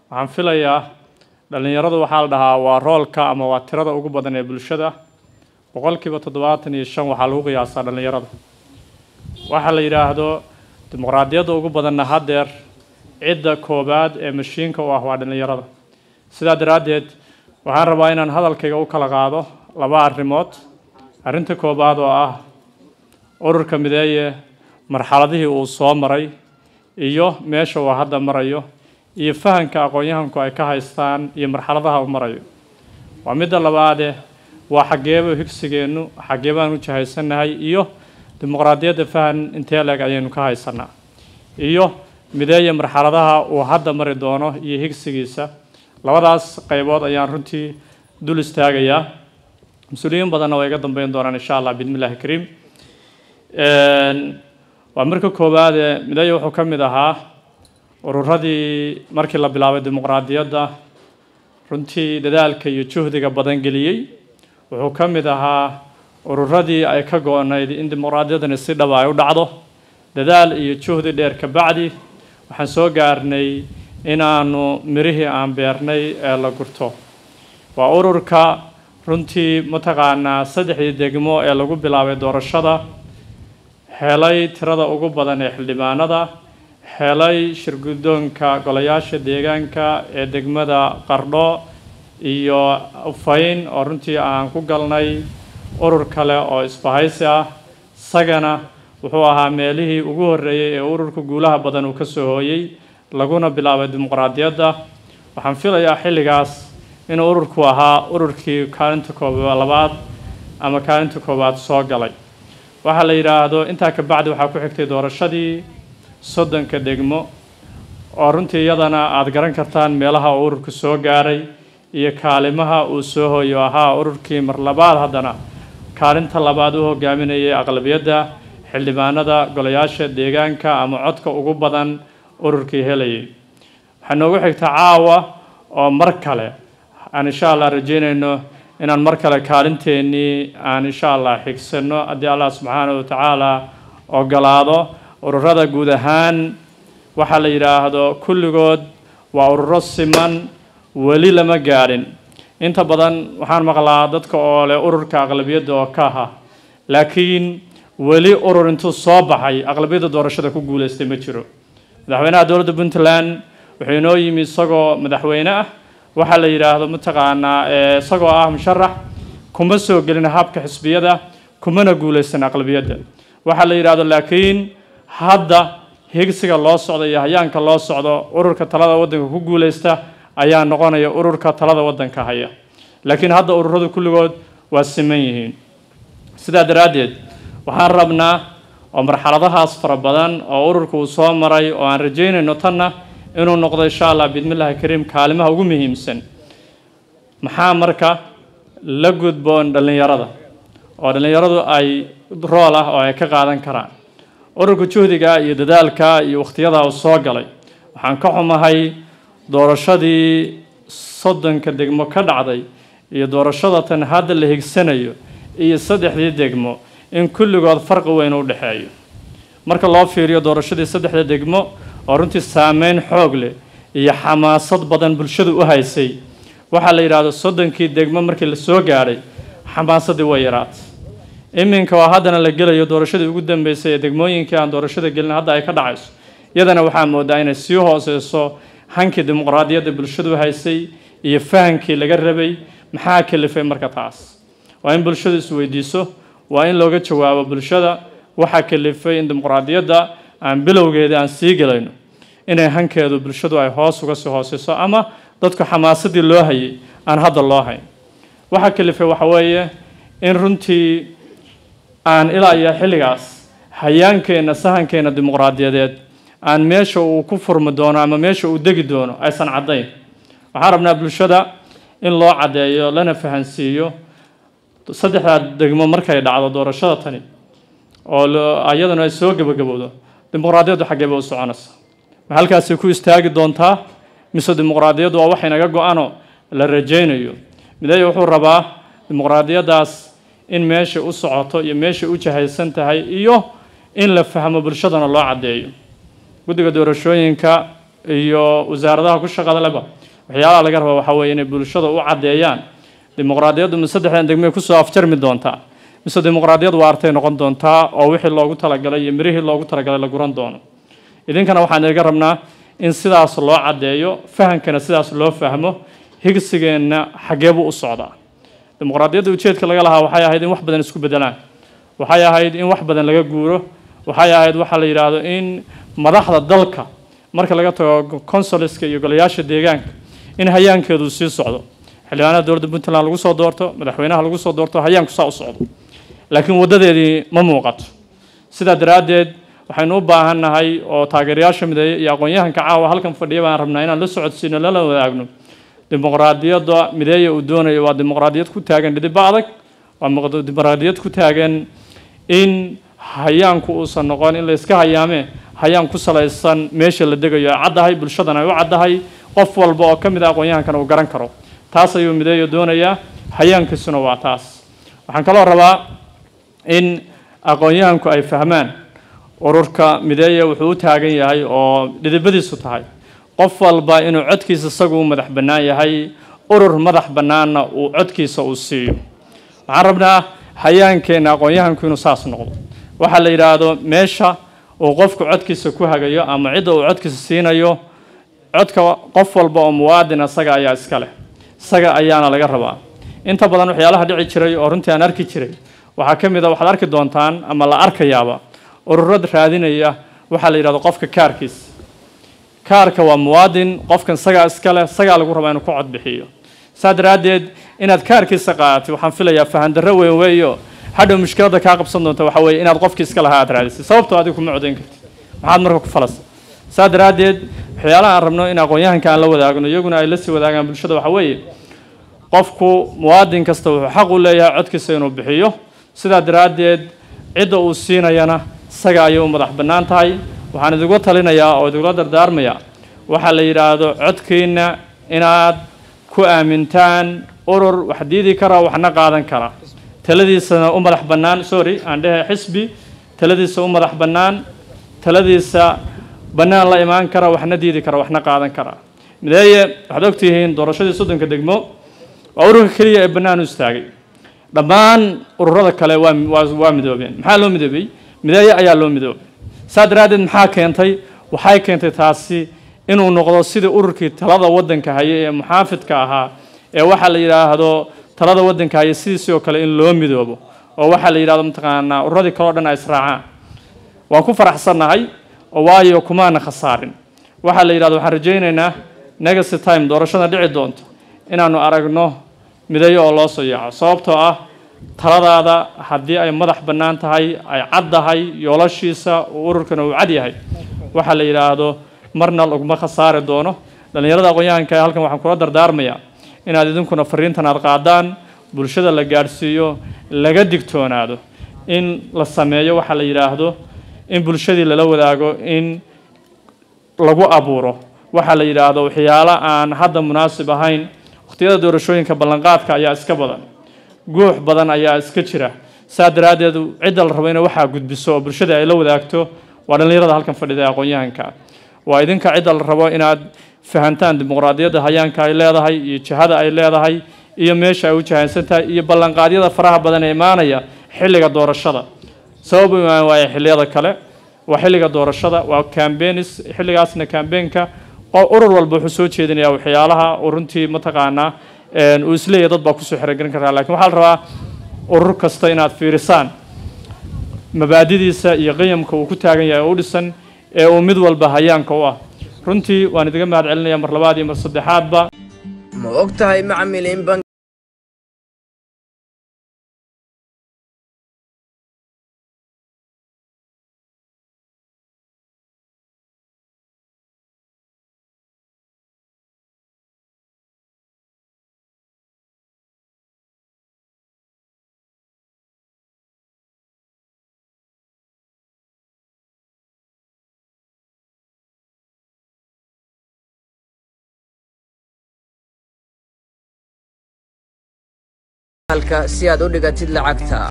waxaan filayaa dhallinyaradu waxaa la dhahaa waa roolka ama waa tirada ugu badan ee bulshada boqolkiiba toddobaatan iyo shan waxaa lagu qiyaasaa dhallinyarada waxaa la yidhaahdo dimuqraadiyadda ugu badanna haddeer cidda koowaad ee mashiinka u ah waa dhallinyarada sidaa daraaddeed waxaan rabaa inaan hadalkayga u kala qaado laba arrimood arrinta koowaad oo ah ururka mideeye marxaladihii uu soo maray iyo meesha uu hadda marayo iyo fahanka aqoon-yahanku ay ka haystaan iyo marxaladaha uu marayo waa midda labaade waa xaggeeba higsigeennu xaggee baan u jahaysannahay iyo dimuqraadiyadda fahan intee leeg ayaynu ka haysanaa iyo mideeye marxaladaha uu hadda mari doono iyo higsigiisa labadaas qaybood ayaan runtii dul istaagayaa mas-uuliyiin badanna waa iga dambeyn doonaan insha allah bismillahi kariim waa marka koowaade mideeye wuxuu ka mid ahaa ururadii markii la bilaabay dimuqraadiyadda runtii dadaalka iyo juhdiga badan geliyey wuxuu ka mid ahaa ururadii ay ka go-nayd in dimuqraadiyaddani si dhaba ay u dhacdo dadaal iyo juhdi dheer ka bacdi waxaan soo gaarnay inaanu mirihii aan beernay ee la gurto waa ururka runtii mataqaanaa saddexdii degmo ee lagu bilaabay doorashada helay tirada ugu badan ee xildhibaanada helay shirguddoonka golayaasha deegaanka ee degmada qardho iyo ufayn oo runtii aan ku galnay urur kale oo isbahaysi ah isagana wuxuu ahaa meelihii ugu horreeyey ee ururka guulaha badan uu ka soo hooyey laguna bilaabay dimuqraadiyadda waxaan filayaa xilligaas inuu ururku ahaa ururkii kaalinta kooba labaad ama kaalinta koowaad soo galay waxaa la yidhaahdo intaa ka bacdi waxaa ku xigtay doorashadii soddonka degmo oo runtii iyadana aada garan kartaan meelaha uu ururku soo gaaray iyo kaalimaha uu soo hooyo ahaa ururkii mar labaad haddana kaalinta labaad u hogaaminayay aqlabiyadda xildhibaanada golayaasha deegaanka ama codka ugu badan ururkii helayay waxaa noogu xigta caawa oo mar kale aan insha allah rajeynayno inaan mar kale kaalinteennii aan insha allah xigsano haddii allah subxaana wa tacaala ogolaado ururada guud ahaan waxaa la yidhaahdo kulligood waa ururo siman weli lama gaadhin inta badan waxaan maqlaa dadka oo leh ururka aqlabiyadda oo ka aha laakiin weli urur intuu soo baxay aqlabiyadda doorashada ku guuleystay ma jiro madaxweynaha dowladda puntland wuxuu inoo yimi isagoo madaxweyne ah waxaa la yidhaahdo mataqaanaa isagoo ah musharax kuma soo gelin habka xisbiyada kumana guuleysan aqlabiyadda waxaa la yidhaahdo laakiin hadda higsiga loo socdo iyo hayaanka loo socdo ururka talada waddanka ku guuleysta ayaa noqonaya ururka talada waddanka haya laakiin hadda ururadu kulligood waa siman yihiin sidaa daraaddeed waxaan rabnaa oo marxaladahaas fara badan oo ururka uu soo maray oo aan rajeynayno tanna inuu noqdo insha allah bismillahi kariim kaalimaha ugu muhiimsan maxaa marka la gudboon dhallinyarada oo dhallinyaradu ay rool ah oo ay ka qaadan karaan ururka juhdiga iyo dadaalka iyo wakhtiyada uu soo galay waxaan ka xumahay doorashadii soddonka degmo ka dhacday iyo doorashada tan hadda la higsanayo iyo saddexdii degmo in kulligood farqi weyn u dhexeeyo marka loo fiiriyo doorashadii saddexda degmo oo runtii saameyn xoog leh iyo xamaasad badan bulshadu u haysay waxaa la yidhaahdo soddonkii degmo markii la soo gaadhay xamaasadii way yaraatay iminka oo haddana la gelayo doorashadii ugu dambeysay ee degmooyinkii aan doorashada gelin hadda ay ka dhacayso iyadana waxaa moodaa inay sii hooseyso hankii dimuqraadiyadda bulshadu haysay iyo fahankii laga rabay maxaa kalifay marka taas waa in bulshadu isweydiiso waa in looga jawaabo bulshada waxaa kalifay in dimuqraadiyadda aan bilowgeeda aan sii gelayno inay hankeedu bulshadu ay hoos uga sii hooseyso ama dadku xamaasadii loo hayay aan hadda loo hayn waxaa kalifay waxa weeye in runtii aan ilaa iyo xilligaas hayaankeenna sahankeenna dimuqraadiyadeed aan meesha uu ku furmi doono ama meesha uu degi doono aysan caddayn waxaan rabnaa bulshada in loo caddeeyo lana fahansiiyo saddexdaa degmo markay dhacdo doorashada tani oo iyaduna ay soo gebagabowdo dimuqraadiyaddu xaggee bay u soconaysa ma halkaasay ku istaagi doontaa mise dimuqraadiyaddu waa wax inaga go-ano la rajaynayo mideeye wuxuu rabaa dimuqraadiyaddaas in meesha u socoto iyo meesha u jahaysan tahay iyo in la fahmo bulshadana loo caddeeyo guddiga doorashooyinka iyo wasaaradaha ku shaqada leba waxyaalaha laga raba waxaa weeye inay bulshada u caddeeyaan dimuqraadiyaddu ma saddexdan degmay kusoo afjarmi doontaa mise dimuqraadiyad waartay noqon doontaa oo wixii loogu talagalay iyo mirihii loogu talagalay la guran doono idinkana waxaan iga rabnaa in sidaas loo caddeeyo fahamkana sidaas loo fahmo higsigeenna xaggeebuu u socdaa dimuqraadiyadda ujeedka laga lahaa waxay ahayd in wax badan isku bedelaan waxay ahayd in wax badan laga guuro waxay ahayd waxaa la yidhaahdo in madaxda dalka marka laga tago consuliska iyo golayaasha deegaanka in hayaankeedu sii socdo xildhibaanada dowladda puntland lagu soo doorto madaxweynaha lagu soo doorto hayaanku saa u socdo laakiin waddadeedii ma muuqato sidaa daraaddeed waxaynu u baahan nahay oo taageerayaasha mideeye iyo aqoon-yahanka caawa halkan fadhiya baan rabnaa inaan la socodsiino lala wadaagno dimuqraadiyadda mideeya uu doonayo waa dimuqraadiyad ku taagan dhidibba adag waa dimuqraadiyad ku taagan in hayaanku uusan noqon in la iska hayaamee hayaan ku salaysan meesha la degayo ay caddahay bulshadana ay u caddahay qof walba oo ka mid a aqoon-yahankana uu garan karo taas ayuu mideeya doonayaa hayaankiisuna waa taas waxaan kaloo rabaa in aqoon-yahanku ay fahmaan ururka mideeya wuxuu u taagan yahay oo dhidibadiisu tahay qof walba inuu codkiisa isagu u madax bannaan yahay urur madax bannaanna uu codkiisa uu siiyo waxaan rabnaa hayaankeenna aqoon-yahanku inuu saas noqdo waxaa la yidhaahdo meesha uu qofku codkiisa ku hagayo ama cidda uu codkiisa siinayo codka qof walba oo muwaadin isaga ayaa iska leh isaga ayaana laga rabaa inta badan waxyaalaha dhici jiray oo runtii aan arki jiray waxaa ka mid a waxaad arki doontaan ama la arkayaaba ururad raadinaya waxaa la yidhahdo qofka kaarkiisa kaarka waa muwaadin qofkan isagaa iska leh isagaa lagu rabaa inuu ku cod bixiyo saa daraaddeed inaad kaarkiisa qaadatid waxaan filayaa fahandarro weyn weeyo hadhow mushkiladda kaa qabsan doonta waxaa weeye inaad qofkii iska lahaa aad raadisay sababtoo adigu kuma codayn kartid maxaad marka ku falasa saa daraaddeed waxyaalaha aan rabno in aqoon-yahanka aan la wadaagno iyaguna ay la sii wadaagaan bulshada waxaa weeye qofku muwaadin kasta wuxuu xaq u leeyahay codkiisa inuu bixiyo sidaa daraaddeed cidda uu siinayana isaga ayay u madax bannaan tahay waxaan idingu talinayaa oo idinla dardaarmayaa waxaa la yidhaahdo codkiina inaad ku aamintaan urur wax diidi kara waxna qaadan kara taladiisana u madax bannaan sorry aan dhehe xisbi taladiisa u madax bannaan taladiisa bannaan la imaan kara waxna diidi kara waxna qaadan kara mideeye waxaad ogtihiin doorashadii soddonka degmo waa ururka keliya ee bannaan u istaagay dhammaan ururada kale waa waa midoobeen maxaa loo midoobay mideeye ayaa loo midoobay saa daraaddeed maxaa keentay waxay keentay taasi inuu noqdo sidii ururkii talada waddanka haye ee muxaafidka ahaa ee waxaa la yidhaahdo talada waddanka haye sidiisii oo kale in loo midoobo oo waxaa la yidhahdo mataqaanaa ururadii kale o dhan ay israacaan waan ku faraxsannahay oo waayo kumaana khasaarin waxaa la yidhahdo waxaan rajaynaynaa negacy time doorashada dhici doonto inaanu aragno mideeyo oo loo soo yaaco sababtoo ah taladaada haddii ay madax bannaan tahay ay caddahay yoolashiisa uu ururkana uu cad yahay waxaa la yidhaahdo marna laguma khasaari doono dhallinyarada aqoon-yahanka ee halkan waxaan kula dardaarmayaa inaad idinkuna fariintan aad qaadaan bulshada la gaadhsiiyo laga digtoonaado in la sameeyo waxaa la yidhaahdo in bulshadii lala wadaago in lagu abuuro waxaa la yidhaahdo waxyaalo aan hadda munaasib ahayn wakhtiyada doorashooyinka ballanqaadka ayaa iska badan guux badan ayaa iska jira saa daraaddeed cidda la rabo inay waxaa gudbiso oo bulshada ay la wadaagto waa dhallinyarada halkan fadhida ee aqoon-yahanka waa idinka cidda la rabo inaad fahantaan dimuqraadiyadda hayaanka ay leedahay iyo jihada ay leedahay iyo meesha ay u jahaynsan tahay iyo ballanqaadyada faraha badan ee imaanaya xilliga doorashada sabab u imaan waaya xilliyada kale waa xilliga doorashada waa cambenis xilligaasna cambeenka urur walba wuxuu soo jeedinayaa waxyaalaha uu runtii mataqaanaa uu isleeyahy dad baa kusoo xerogelin karaa lakin waxaa la rabaa urur kasta inaad fiirisaan mabaadidiisa iyo qiyamka uu ku taagan yahay oo u dhisan ee uu mid walba hayaanka u ah runtii waan idiga mahad celinaya mar labaad iyo mar saddexaadba ma og tahay macmil in bank si aad u dhigatid lacagta